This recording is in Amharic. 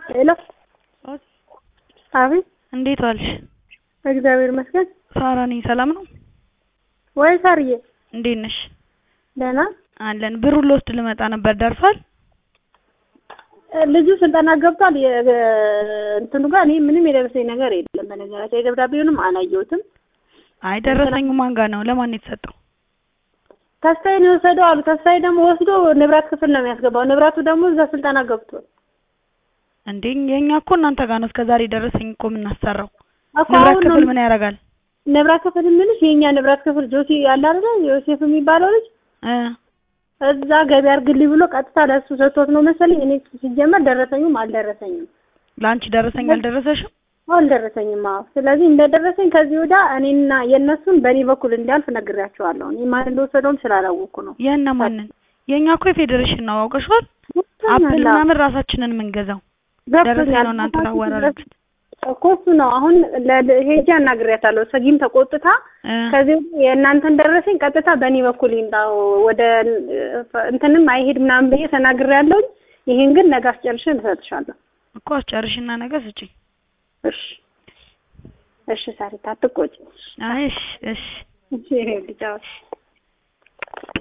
ሄሎ አቤት እንዴት ዋልሽ? እግዚአብሔር ይመስገን። ሳራ ነኝ። ሰላም ነው ወይ ሳርዬ? እንዴት ነሽ? ደህና አለን። ብሩን ልወስድ ልመጣ ነበር። ደርሷል? ልጁ ስልጠና ገብቷል። የ- እንትኑ ጋር እኔ ምንም የደረሰኝ ነገር የለም። በነገራችን የደብዳቤውንም አላየሁትም። አይ ደረሰኙ ማን ጋር ነው? ለማን ነው የተሰጠው? ተስፋዬን የወሰደው አሉ። ተስፋዬ ደግሞ ወስዶ ንብረት ክፍል ነው የሚያስገባው። ንብረቱ ደግሞ እዛ ስልጠና ገብቷል እንዴ የኛ እኮ እናንተ ጋር ነው እስከዛሬ ደረሰኝ እኮ የምናሰራው። እኮ ንብረት አሁን ነው ክፍል ምን ያደርጋል? ንብረት ክፍል የምልሽ የእኛ ንብረት ክፍል ጆሲ ያለ አይደለ ዮሴፍ የሚባለው ልጅ እ እዛ ገቢ አድርግልኝ ብሎ ቀጥታ ለእሱ ሰጥቶት ነው መሰለኝ። እኔ ሲጀመር ደረሰኙም አልደረሰኝም ለአንቺ ደረሰኝ አልደረሰሽም? አልደረሰኝም። አዎ ስለዚህ እንደደረሰኝ ከዚህ ወዲያ እኔና የእነሱን በእኔ በኩል እንዲያልፍ ነግሬያቸዋለሁ። እኔ ማን እንደወሰደውም ስላላወቅኩ ነው። የእነ ማንን? የኛ እኮ የፌዴሬሽን ነው አውቀሽዋል። አፕል ምናምን ራሳችንን የምንገዛው ደረሰኝ ነው እናንተ ታወራላችሁ እኮ እሱ ነው። አሁን ለ- ሄጄ አናግሬያታለሁ። ሰጊም ተቆጥታ እ ከዚህ ወዲያ የእናንተን ደረሰኝ ቀጥታ በእኔ በኩል ይምጣው ወደ እንትንም አይሄድ ምናምን ብዬ ተናግሬያለሁኝ። ይሄን ግን ነገ አስጨርሼ እሰጥሻለሁ። እኮ አስጨርሽና ነገ ስጪኝ። እሺ እሺ፣ ሳሪታ አትቆጪ። አይ እሺ እሺ እሺ፣ ይሄ ልጅ አዎ።